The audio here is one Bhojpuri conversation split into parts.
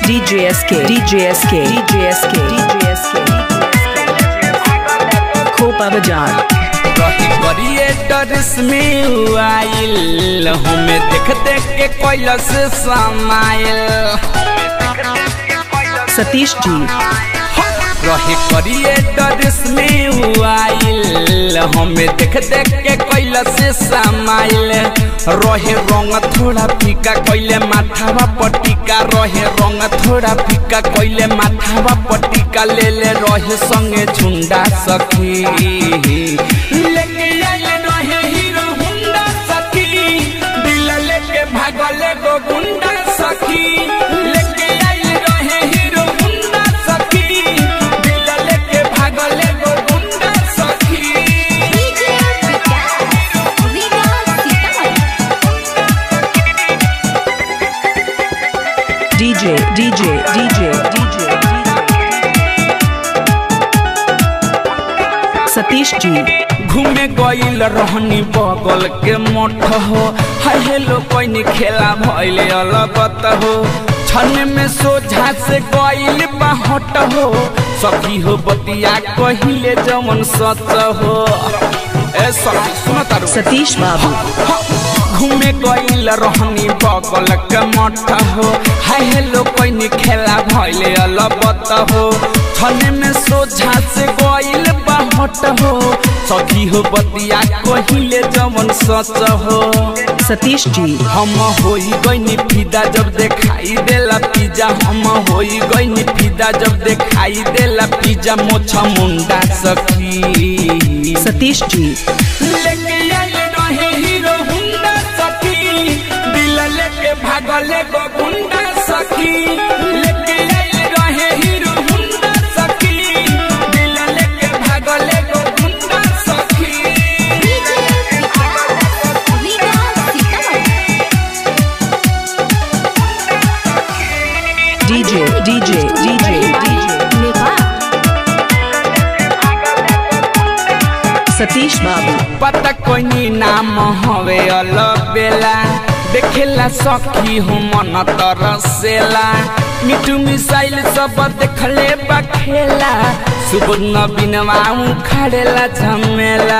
DJ SK, DJ SK, DJ SK, DJ SK, खोपा बाजार रही क्रिएटर्स में आइल हमें देख देख के कैलस समाइल सतीश जी रहे क्रिएटर्स में आइल हमें देख देख के कैलस समाइल रहे रंग थोड़ा फीका कैले माथावा पटिका रहे रंग थोड़ा फीका कैले माथावा पटिका ले ले रहे संगे झुंडा सखी लेके आइल रहे हीरो हुंडा सखी दिल लेके भागल गो गुंडा सखी लेके आइल रहे हीरो हुंडा सखी दिल लेके भागल गो गुंडा सखी DJ Vikas Vikas Sitamarhi DJ, DJ, DJ, DJ, Satish ji घूमे गईल रहनी बगल के मठ हो हाय हेलो कोई खेला भइले अलगत हो छन में सोझा से गईल बाहट हो सखी हो बतिया कहिले जमन सच हो ए सखी सुन तारू सतीश बाबू घूमे गईल रहनी बगल के मठ हो हाय हेलो कोई खेला भइले अलबत हो छने में सोझा से गईल बाहट हो सखी हो बतिया कहिले जमन सच हो सतीश जी हम होई गईनी फिदा जब देखाई देला पिज्जा हम होई गईनी फिदा जब देखाई देला पिज्जा मोछा मुंडा सखी सतीश जी लेके आइल रहे हीरो हुंडा सखी दिल लेके भागले गो गुंडा सखी लेके आइल रहे हीरो हुंडा सखी दिल लेके भागले गो गुंडा सखी DJ Vikas Vikas Sitamarhi DJ, DJ, DJ, DJ, Nepal Satish बाबू पता कोई नाम हवे अलबेला देखेला सखी हो मन तरसेला मिठू मिसाइल सब देखले बखेला सुबह बिनवा खड़ेला झमेला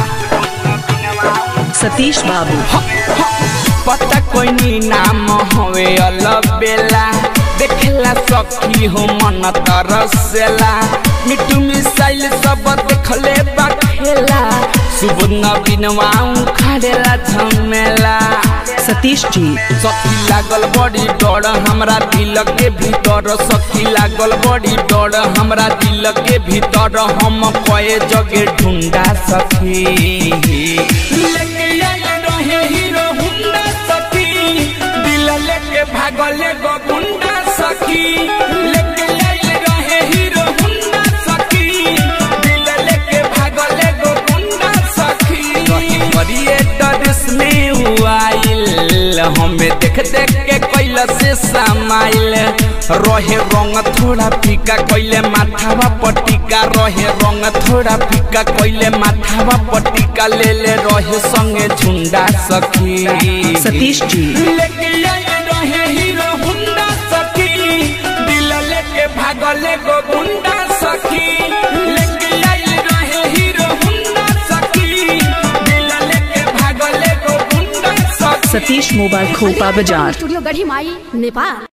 सतीश बाबू पता कोई नाम हवे अलबेला देखेला सखी हो मन तरसेला मिठू मिसाइल सब देखले बखेला सुबह बिनवा खड़ेला झमेला सतीश जी सखी लागल बड़ी डर हमरा दिल के भीतर सखी लागल बड़ी डर हमरा दिल के भीतर हम कए जगे ढूंढा सखी लेके आइल रहे हीरो हुंडा सखी दिल लेके भागले गो गुंडा सखी लेके आइल रहे हीरो हुंडा सखी दिल लेके भागले गो गुंडा सखी रही क्रिएटर्स में आइल हमें देख देख के कैल से समाइल रहे रंग थोड़ा फीका कैले माथावा पटिका रहे रंग थोड़ा फीका कैले माथावा पटिका ले ले रहे संगे झुंडा सखी सतीश जी लेके आइल रहे हीरो हुंडा सखी दिल लेके भागले गो गुंडा सखी लेके आइल रहे हीरो हुंडा सखी दिल लेके भागले गो गुंडा सखी सतीश मोबाइल खोपा बाजार स्टूडियो गढ़ी माई नेपाल